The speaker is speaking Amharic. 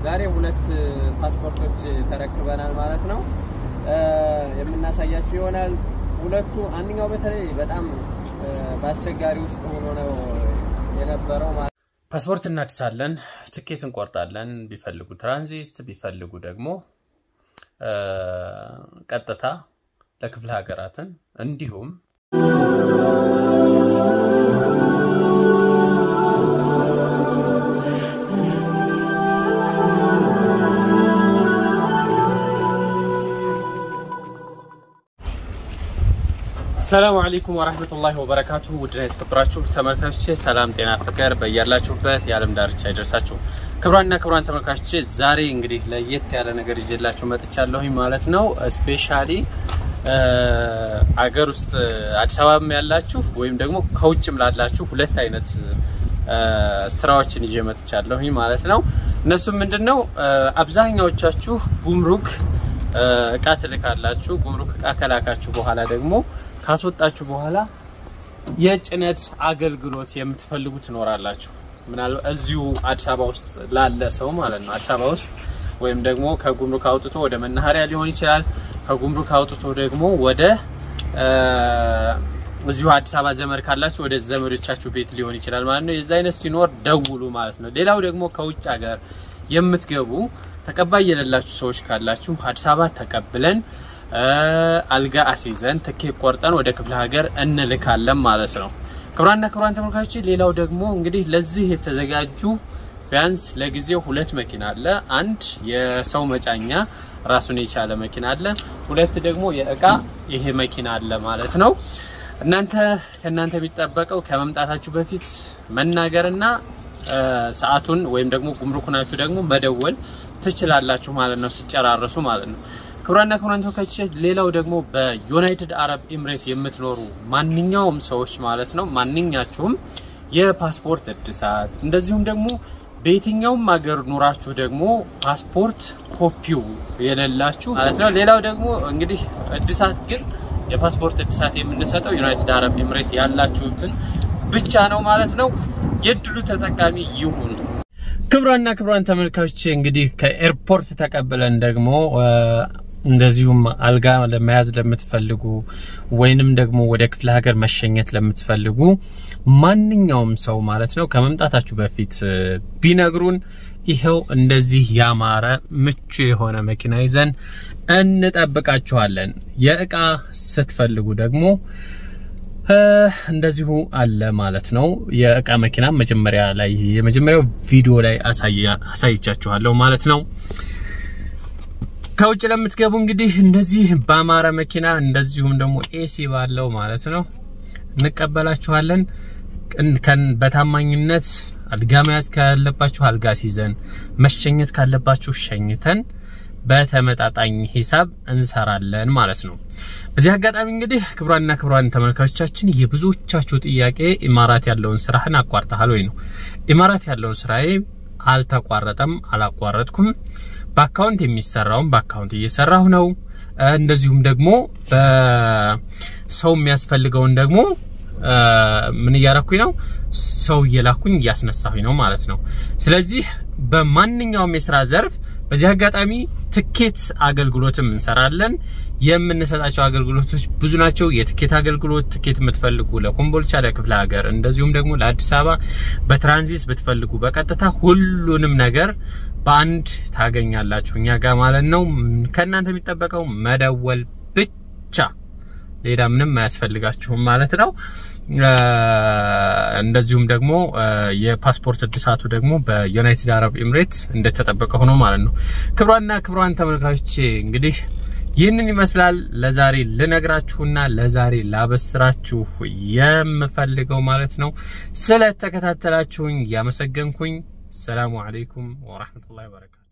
ዛሬ ሁለት ፓስፖርቶች ተረክበናል ማለት ነው። የምናሳያችሁ ይሆናል። ሁለቱ አንደኛው በተለይ በጣም በአስቸጋሪ ውስጥ ሆኖ ነው የነበረው ማለት ፓስፖርት እናድሳለን፣ ትኬት እንቆርጣለን። ቢፈልጉ ትራንዚት፣ ቢፈልጉ ደግሞ ቀጥታ ለክፍለ ሀገራትን እንዲሁም ሰላሙ አለይኩም ወራህመቱላሂ ወበረካቱሁ። ውድና የተከበራችሁ ተመልካቾቼ ሰላም፣ ጤና፣ ፍቅር በያላችሁበት የዓለም ዳርቻ ይደርሳችሁ። ክብሯንና ክብሯን ተመልካቾቼ ዛሬ እንግዲህ ለየት ያለ ነገር ይዤላችሁ መጥቻለሁኝ ማለት ነው። ስፔሻሊ አገር ውስጥ አዲስ አበባም ያላችሁ ወይም ደግሞ ከውጭም ላላችሁ ሁለት አይነት ስራዎችን ይዤ መጥቻለሁኝ ማለት ነው። እነሱም ምንድነው አብዛኛዎቻችሁ ጉምሩክ እቃ ትልካላችሁ። ጉምሩክ እቃ ከላካችሁ በኋላ ደግሞ ካስወጣችሁ በኋላ የጭነት አገልግሎት የምትፈልጉ ትኖራላችሁ። ምናልባት እዚሁ አዲስ አበባ ውስጥ ላለ ሰው ማለት ነው። አዲስ አበባ ውስጥ ወይም ደግሞ ከጉምሩክ አውጥቶ ወደ መናኸሪያ ሊሆን ይችላል። ከጉምሩክ አውጥቶ ደግሞ ወደ እዚሁ አዲስ አበባ ዘመድ ካላችሁ ወደ ዘመዶቻችሁ ቤት ሊሆን ይችላል ማለት ነው። የዛ አይነት ሲኖር ደውሉ ማለት ነው። ሌላው ደግሞ ከውጭ ሀገር የምትገቡ ተቀባይ የሌላችሁ ሰዎች ካላችሁ አዲስ አበባ ተቀብለን አልጋ አስይዘን ትኬት ቆርጠን ወደ ክፍለ ሀገር እንልካለን ማለት ነው። ክቡራንና ክቡራን ተመልካቾች፣ ሌላው ደግሞ እንግዲህ ለዚህ የተዘጋጁ ቢያንስ ለጊዜው ሁለት መኪና አለ። አንድ የሰው መጫኛ ራሱን የቻለ መኪና አለ። ሁለት ደግሞ የእቃ ይሄ መኪና አለ ማለት ነው። እናንተ ከእናንተ የሚጠበቀው ከመምጣታችሁ በፊት መናገርና ሰዓቱን ወይም ደግሞ ጉምሩክ ናችሁ ደግሞ መደወል ትችላላችሁ ማለት ነው፣ ሲጨራረሱ ማለት ነው። ክቡራንና ክቡራን ተመልካቾች ሌላው ደግሞ በዩናይትድ አረብ ኤምሬት የምትኖሩ ማንኛውም ሰዎች ማለት ነው ማንኛችሁም የፓስፖርት እድሳት እንደዚሁም ደግሞ በየትኛውም ሀገር ኑራችሁ ደግሞ ፓስፖርት ኮፒው የሌላችሁ ማለት ነው። ሌላው ደግሞ እንግዲህ እድሳት ግን የፓስፖርት እድሳት የምንሰጠው ዩናይትድ አረብ ኤምሬት ያላችሁትን ብቻ ነው ማለት ነው። የድሉ ተጠቃሚ ይሁኑ። ክቡራንና ክቡራን ተመልካቾች እንግዲህ ከኤርፖርት ተቀብለን ደግሞ እንደዚሁም አልጋ ለመያዝ ለምትፈልጉ ወይንም ደግሞ ወደ ክፍለ ሀገር መሸኘት ለምትፈልጉ ማንኛውም ሰው ማለት ነው ከመምጣታችሁ በፊት ቢነግሩን ይኸው እንደዚህ ያማረ ምቹ የሆነ መኪና ይዘን እንጠብቃችኋለን። የእቃ ስትፈልጉ ደግሞ እንደዚሁ አለ ማለት ነው። የእቃ መኪና መጀመሪያ ላይ የመጀመሪያው ቪዲዮ ላይ አሳይቻችኋለሁ ማለት ነው። ከውጭ ለምትገቡ እንግዲህ እንደዚህ በአማረ መኪና እንደዚሁም ደግሞ ኤሲ ባለው ማለት ነው እንቀበላችኋለን። በታማኝነት አልጋ መያዝ ካለባችሁ አልጋ ሲዘን፣ መሸኘት ካለባችሁ ሸኝተን በተመጣጣኝ ሂሳብ እንሰራለን ማለት ነው። በዚህ አጋጣሚ እንግዲህ ክቡራንና ክቡራን ተመልካቾቻችን የብዙዎቻችሁ ጥያቄ ኢማራት ያለውን ስራህን አቋርጠሃል ወይ ነው። ኢማራት ያለውን ስራዬ አልተቋረጠም፣ አላቋረጥኩም። በአካውንት የሚሰራውን በአካውንት እየሰራሁ ነው። እንደዚሁም ደግሞ በሰው የሚያስፈልገውን ደግሞ ምን እያረኩኝ ነው? ሰው እየላኩኝ እያስነሳሁኝ ነው ማለት ነው። ስለዚህ በማንኛውም የስራ ዘርፍ በዚህ አጋጣሚ ትኬት አገልግሎትም እንሰራለን። የምንሰጣቸው አገልግሎቶች ብዙ ናቸው። የትኬት አገልግሎት ትኬት የምትፈልጉ ለኮምቦልቻ፣ ለክፍለ ሀገር እንደዚሁም ደግሞ ለአዲስ አበባ በትራንዚት ብትፈልጉ በቀጥታ ሁሉንም ነገር በአንድ ታገኛላችሁ እኛ ጋር ማለት ነው። ከእናንተ የሚጠበቀው መደወል ብቻ ሌላ ምንም አያስፈልጋችሁም ማለት ነው። እንደዚሁም ደግሞ የፓስፖርት እድሳቱ ደግሞ በዩናይትድ አረብ ኤምሬት እንደተጠበቀ ሆኖ ማለት ነው። ክብሯንና ክብሯን ተመልካቾቼ እንግዲህ ይህንን ይመስላል ለዛሬ ልነግራችሁና ለዛሬ ላበስራችሁ የምፈልገው ማለት ነው። ስለተከታተላችሁኝ እያመሰገንኩኝ ሰላሙ አለይኩም ወራህመቱላሂ ወበረካቱ።